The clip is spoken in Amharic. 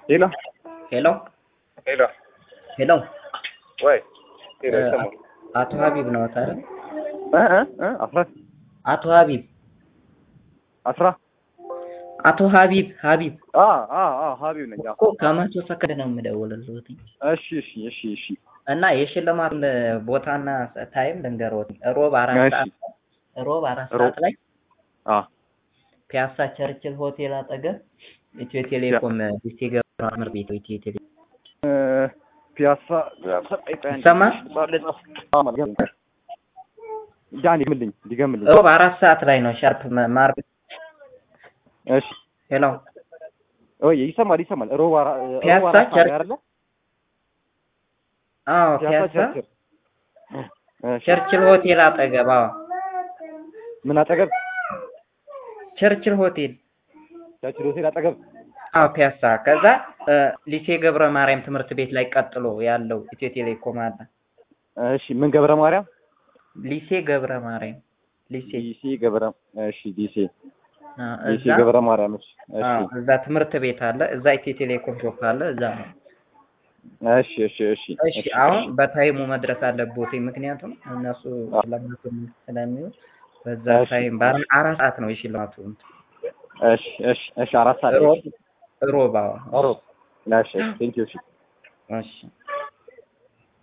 ሄሎ ሄሎ ሄሎ ሄሎ ወይ ሄሎ እ፣ ይሰማል አቶ ሀቢብ ነው አይደል? እ እ እ አስራ አቶ ሀቢብ አስራ አቶ ሀቢብ ሀቢብ አ አ አ ሀቢብ ነኝ። አዎ። እኮ ከመቶ ሰከንድ ነው የምደውልልዎት እሺ እሺ እሺ እሺ እና የሽልማት ቦታና ታይም ልንገርዎት። ሮብ አራት እሺ። ሰዓት ሮብ አራት ሮብ። ሰዓት ላይ አ ፒያሳ ቸርችል ሆቴል አጠገብ ኢትዮ ቴሌኮም ዲስቴ ገብረ ትምህርት ቤት ኢትዮ ቴሌኮም እ፣ ፒያሳ ይሰማል? ዳን ይምልኝ ዲገምልኝ። ሮብ አራት ሰዓት ላይ ነው ሻርፕ ማር እሺ ሄሎ ወይ ይሰማል ይሰማል። ሮብ አራ ፒያሳ ሮብ አራት ሰዓት ቸር- አይደለ? አዎ ፒያሳ ፒያሳ ቸርችል እሺ። ቸርችል ሆቴል አጠገብ አዎ ምን አጠገብ? ቸርችል ሆቴል ቸርችል ሆቴል አጠገብ። አዎ ፒያሳ ከዛ እ፣ ሊሴ ገብረ ማርያም ትምህርት ቤት ላይ ቀጥሎ ያለው ኢትዮ ቴሌኮም አለ እሺ ምን ገብረ ማርያም? ሊሴ ገብረ ማርያም ሊሴ ዲሲ ገብረ እሺ ዲሲ አ፣ ዲሲ እዛ ገብረ ማርያም እሺ አዎ እሺ እዛ ትምህርት ቤት አለ እዛ ኢትዮ ቴሌኮም ሾፕ አለ እዛ ነው እሺ እሺ እሺ እሺ አሁን በታይሙ መድረስ አለብዎት ምክንያቱም እነሱ ሽልማቱ ስለሚሆን በዛ እሺ። ታይም በአራ- አራት ሰዓት ነው የሽልማቱ እሺ እሺ እሺ አራት ሰዓት ሮብ ሮብ አዎ ሮብ እሺ ቴንክ ዩ እሺ እሺ